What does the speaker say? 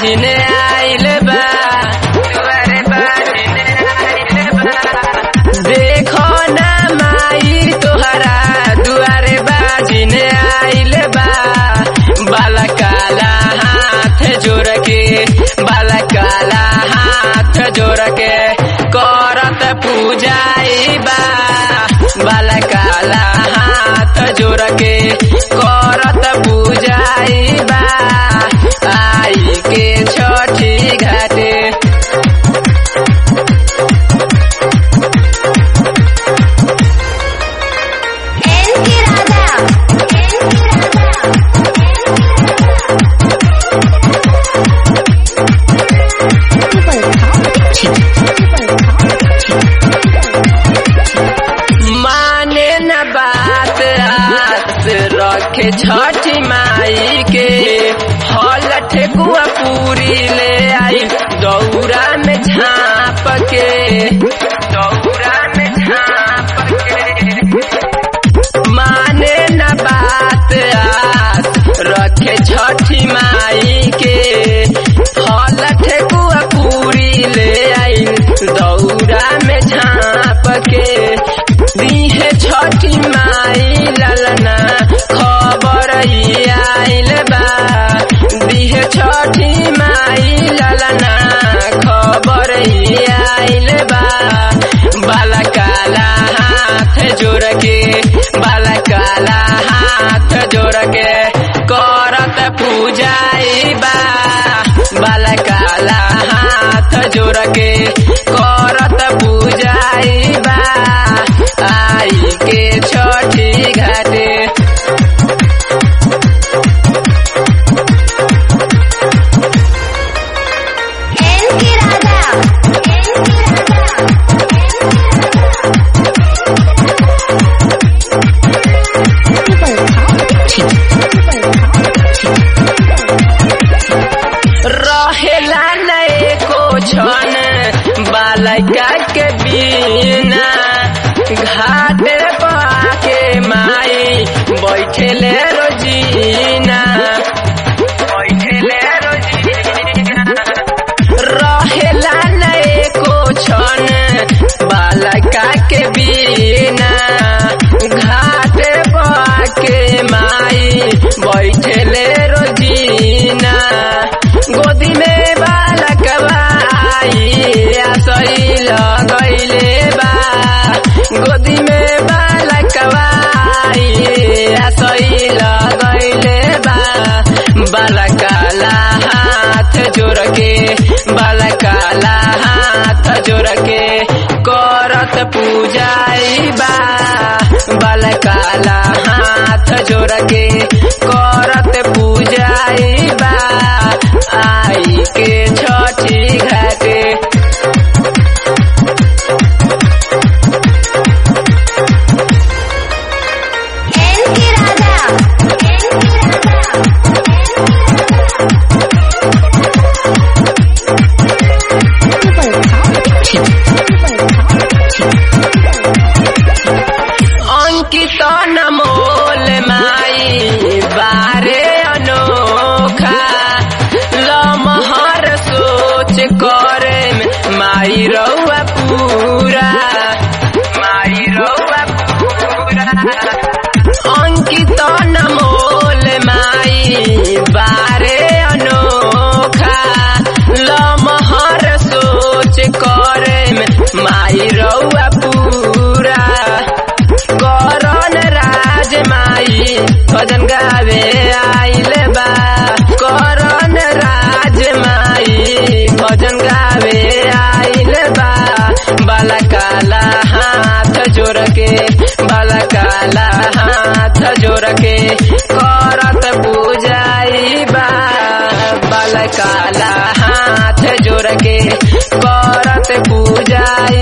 बाजिन आइल बा दुआरे बाजिन आइल बा देखो ना माई तोहरा दुआरे बाजिन आइल बा बाला काला हाथ जोड़ के बाला काला हाथ जोड़ के करत पूजाई बा बाला काला हाथ जोड़ के करत पूजाई बा आई के छठी घाटे एन के राजा एन के राजा माने न बात आस रखे छठी माई के हल ठेकुआ पूरी ले आई दौरा में झाँप के दौरा में झाँप के माने न बात आस रखे छठी माई के हल ठेकुआ पूरी ले आई दौरा में झाँप के दीहे छठी माई ललना खबर आइल बा दीहे छठी माई ललना खबर आइल बा बाला काला हाथ जोड़ के बाला काला हाथ जोड़ के करत पूजाई बा बाला काला हाथ जोड़ के करत पूजाई बा आई के छठी घाटे एन के राजा एन के राजा रहेला नए को छन बालका के बिना घाट पाके माई बैठेले रोजीना बैठेले रोजीना रहेला नए को छन बालका के बिना घाट पाके माई बैठेले रोजीना गोदी में बालकवा आई आसई लगैले बा गोदी में बालकवा आई आसई लगैले बा बालकाला हाथ जोड़ के बालकाला हाथ जोड़ के करत पूजाई बा बालकाला हाथ जोड़ के करत पूजाई बा आई के छठी घाटे एन के राजा एन के राजा अंकित नमोल माई बारे अनोखा लमहर सोच करे में माई रउआ पूरा माई रउआ पूरा अंकित नमोल माई बारे अनोखा लमहर सोच करे में माई रउआ पूरा करन राज माई भजन गावे आइल बा करन राज माई भजन गावे आइल बा बाला काला हाथ जोड़ के बाला काला हाथ जोड़ के करत पूजाई बा बाला काला हाथ जोड़ के करत पूजाई